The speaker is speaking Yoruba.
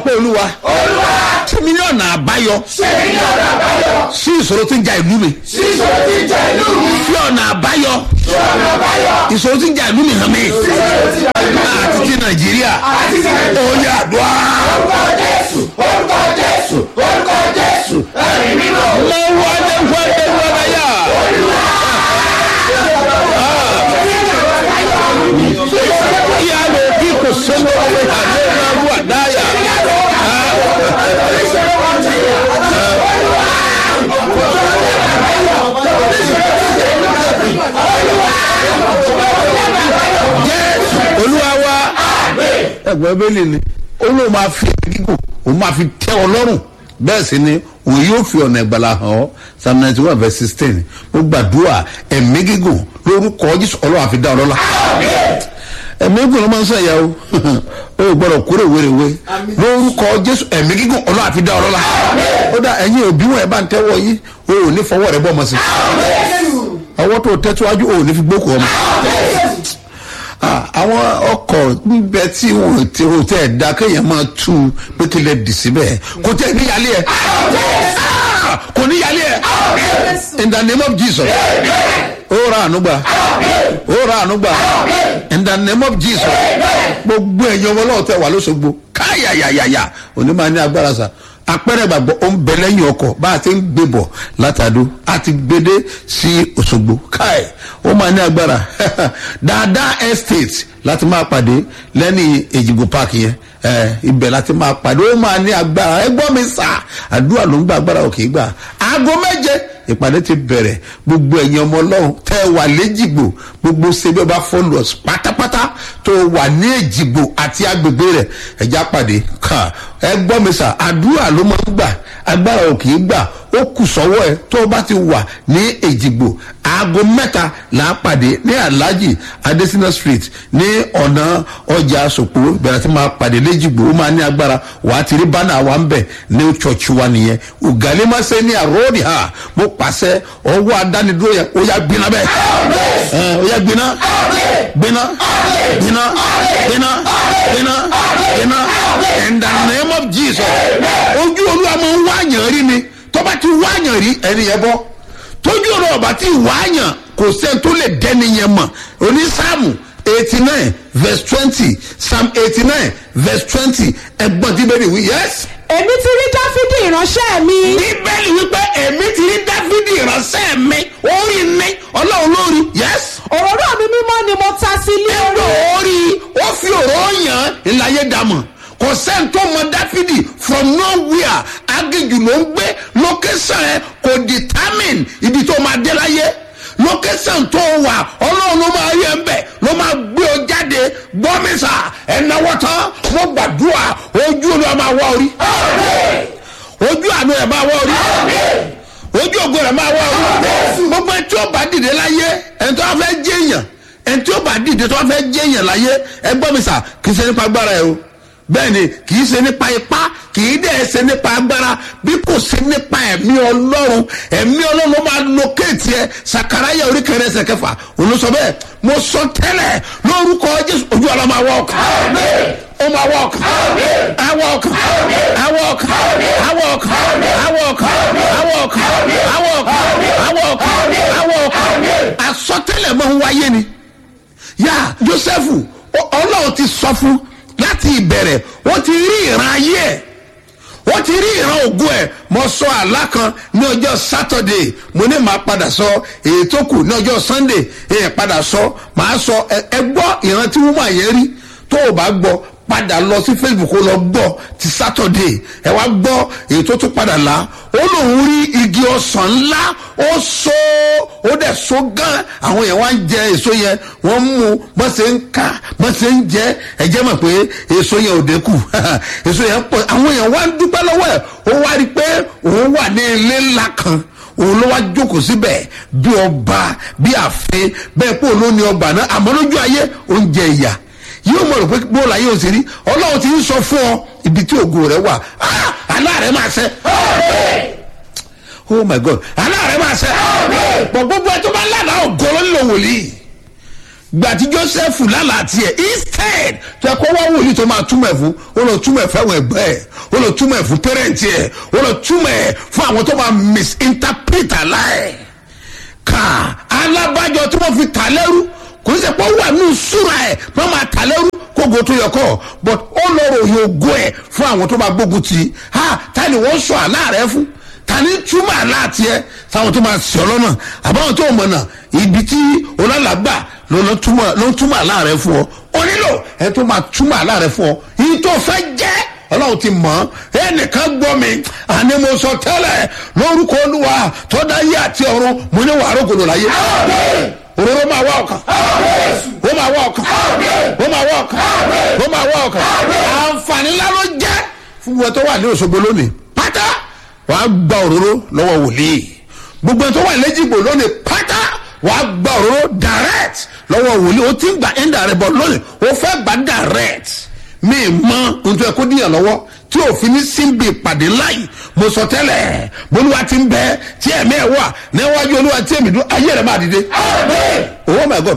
pé olúwa tèmi ní ọ̀nà àbáyọ sí ìṣòro tí ń ja ìlú mi fi ọ̀nà àbáyọ ìṣòro tí ń ja ìlú mi hàn mí àti ti nàìjíríà ó yà àdúrà. mo wọlé wọlé wọlé yá. Ìyá lè bí kò sẹ́nu ọ̀rẹ́ àlẹ́ náà wà dáyà. olúwa wa ẹgbẹ́ bẹ́ẹ̀lì ni olóò máa fi gígùn òun máa fi tẹ́ ọ lọ́rùn bẹ́ẹ̀ sì ni òun yóò fi ọ̀nà ìgbàlá hàn ọ́ psalm ninety one verse sixteen mo gbàdúrà ẹ̀mí gígùn lórúkọ jésù ọlọ́run àfi dá ọ lọ́la ẹ̀mí gígùn ló máa ń sẹ̀yà o o ò gbọ́dọ̀ kúrò wéréwé lórúkọ jésù ẹ̀mí gígùn ọlọ́run àfi dá ọ lọ́la ó dá ẹ̀yin òbí wọn ẹ̀ bá ń tẹ́wọ́ yìí o ò ní fọwọ́ rẹ bọ́ ọmọ sí ọwọ́ tó tẹ́tíwájú o ò ní fi gbókò ọmọ àwọn ọkọ̀ níbẹ̀ tí wọ́n ti o tẹ̀ da kéèyàn máa tú u pé kí lè dì síbẹ̀ kò tẹ̀ níyàlẹ́ ẹ̀ kò níyàlẹ́ ẹ̀ in the name of jesus ó ra ànúgbà ó ra ànúgbà in the name of jesus gbogbo ẹ̀yin ọmọ ọlọ́wọ́ tẹ̀ wà lóṣogbo káyàyàyàyà òní máa ní agbára sa apẹrẹ gbàgbọ́ ó ń bẹ lẹ́yìn ọkọ̀ bá a ti ń gbé bọ̀ látàdó a ti gbédé sí òṣogbo káì ó máa ní agbára dáadáa estate láti máa pàdé lẹ́ni èjìgbò park yẹn ẹ ibẹ̀ láti máa pàdé ó máa ní agbára ẹ gbọ́ mi sà àdúrà ló ń gba agbára òkè gbà aago méje ìpàdé ti bẹ̀rẹ̀ gbogbo ẹ̀yin ọmọ ọlọ́run tẹ́ ẹ wà léjìgbò gbogbo ṣebí ọba followers pátápátá tó wà ní èjìgbò àti agbègbè rẹ̀ ẹ̀já pàdé kà ẹ gbọ́ mi sà àdúrà ló máa ń gbà agbára ò kì í gbà ó kù sọ́wọ́ ẹ tó o bá ti wà ní èjìgbò aago mẹ́ta là á pàdé ní alhaji adesina street ní ọ̀nà ọjà sòpò ìbẹ̀rẹ̀ tí máa pàdé léjìgbò ó máa ní agbára wà á ti rí bánà wa ń bẹ̀ ní church wa nìyẹn ògàlémàṣẹ́ ní àròdì ha mo pàṣẹ ọwọ́ adánidúró yẹn ó yà gbiná bẹ́ẹ̀ ẹ ó yà gbiná gbiná gbiná gbiná gbiná gbiná in the name of jesus ojú olúwa máa ń wáyàn rí ni tọ́ba ti wáyàn rí ẹni yẹn bọ́ tójú ọ̀rọ̀ ọ̀bà tí wáyàn kò sẹ́ni tó lè dẹ́ni yẹn mọ̀ onísàmù eighty nine verse twenty psalm eighty nine verse twenty ẹgbọ́n tí bẹ́ẹ̀ ni wí yẹ́sì èmi ti rí dáfídì ìránṣẹ́ mi. bíbélì wípé èmi ti rí dáfídì ìránṣẹ́ mi orí mi ọlọ́run lórí yes. òróró mi mímọ́ ni mo ta sí ilé ẹgbẹ́ orí. orí ó fi òró yàn ìlàyé dàmọ̀ kò sẹ́ni tó mọ dáfídì from nowhere agéjù ló ń gbé location ẹ kò determine ibi tó máa dé láyé location tó wà ọlọ́run ló máa yẹ ń bẹ̀ ló máa gbé ọ jáde gbọ́mísà ẹ̀náwó tán mo gbàdúrà ojú olú máa wá orí ojú àánú ẹ̀ máa wá orí ojú ògo rẹ̀ máa wá orí gbogbo ẹni tí ó bá dìde láyé ẹni tó bá fẹ́ jẹ́yàn ẹni tí ó bá dìde tó bá fẹ́ jẹ́yàn láyé ẹ gbọ́mísà kì í ṣe nípa agbára ẹ o bẹ́ẹ̀ ni kì í ṣe nípa ipá kì í dẹ̀ ṣe nípa agbára bí kò sí nípa ẹ̀mí ọlọ́run ẹ̀mí ọlọ́run ló máa lókèétì ẹ sakaraya orí kẹrẹ ẹsẹ̀ kẹfà olùsọ bẹ́ẹ̀ mo sọ tẹ́lẹ̀ lórúkọ jésù ojú ọlọ́ máa wọ ọkàn ó máa wọ ọkàn awọ ọkàn awọ ọkàn awọ ọkàn awọ ọkàn awọ ọkàn awọ ọkàn awọ ọkàn awọ ọkàn asọtẹ́lẹ̀ máa ń wáyé ni yá joseph ọlọ́run ti sọ fún láti ìbẹ̀rẹ̀ wọ́n ti rí ìran ayé ẹ̀ wọ́n ti rí ìran ògùn ẹ̀ mo sọ àlá kan ní ọjọ́ sátọ̀dẹ̀ mo ní màá padà sọ èyí tó kù ní ọjọ́ sunday èyí padà sọ màá sọ ẹ gbọ́ ìran tí wọ́n máa yẹn rí tó o bá gbọ́ padà lọ sí facebook ó lọ gbọ́ ti sátọ̀dẹ̀ ẹ wá gbọ́ èyí tó tún padà là ó lòun rí igi ọsàn ńlá ó so ó dẹ̀ so gan àwọn yẹn wá ń jẹ èso yẹn wọ́n mú bọ́n ṣe ń ká bọ́n ṣe ń jẹ ẹ̀jẹ̀ mọ̀ pé èso yẹn ò dínkù èso yẹn pọ̀ àwọn yẹn wá ń dúpẹ́ lọ́wọ́ ẹ̀ ó wá rí i pé òun wà ní ilé ńlá kan òun ló wá jókòó síbẹ̀ bí ọba bí àfin bẹ́ẹ̀ pé òun ló ní ọgbà náà àmọ́ lójú ayé oúnjẹ ìyà yóò mọ̀ rò pé bóòlù ayé òsì rí ọlọ́run ti ń sọ fún ọ ibi tí ògo rẹ wà aláàrẹ máa ṣẹ. oh my god aláàrẹ máa ṣẹ. pọ̀ gbogbo ẹ tó bá lánàá ògo ló ń lò wòlíì gbàtí joseph lálàá tiẹ̀ instead tó ẹ kó wá wòlíì tó máa túmọ̀ ẹ̀ fún ó lọ túmọ̀ ẹ̀ fẹ́wọ̀n ẹ̀gbẹ́ ẹ̀ ó lọ túmọ̀ ẹ̀ fún pẹ́rẹ́ǹtì ẹ̀ ó lọ túmọ̀ ẹ̀ fún àwọn tó máa misinterpret aláì ká alábàjọ tí wọ́n fi tà lẹ́rú kò ní sẹ́ pé ó wà ní ìṣúra ẹ̀ pé wọ́n máa tà lẹ́rú kógo tó yẹ kọ́ but ó lọ ròyìn ògo ẹ̀ fún àwọn tó máa gbógun tì í ha ta ni wọ́n sọ àlá rẹ fún ta ni túmọ̀ àlá tiẹ̀ táwọn tó máa sọ lọ́nà àbáwọn tó mọ̀ náà ibi tí olálàgbà ló ló túmọ̀ ló túmọ̀ àlá rẹ fún ọ ó nílò ẹ tó máa túmọ̀ àlá rẹ fún ọ yìí tó fẹ́ jẹ́ ọlọ́run ti mọ̀ ọ́ ẹnìkan gbọ́ mi àní mo sọ tẹ́lẹ̀ lórúkọ olúwa tó dá yé àti ọ̀run mo ní wàá rògbòdò láyé òróró máa wá ọkàn ó máa wá ọkàn ó máa wá ọkàn ó máa wá ọkàn àǹfààní ńlá ló jẹ́ fún wọn tó wà ní òṣogbo lónìí pátá wàá gba òróró lọ́wọ́ wòlíì gbogbo ẹni tó wà lẹ́jìgbò lónìí pátá wàá gba òróró direct lọ́wọ́ wòlíì ó ti ń gba indirect bọ̀ lónìí ó fẹ́ gba direct mi mọ ntọ́ ẹ kó díyàn lọ́wọ́ tí òfin ní síbi ìpàdé láyì mo sọ tẹ́lẹ̀ bolúwa ti ń bẹ tí ẹ̀mí ẹ̀ wà níwájú olúwa tí èmi dún ayé rẹ̀ máa dìde. oh my god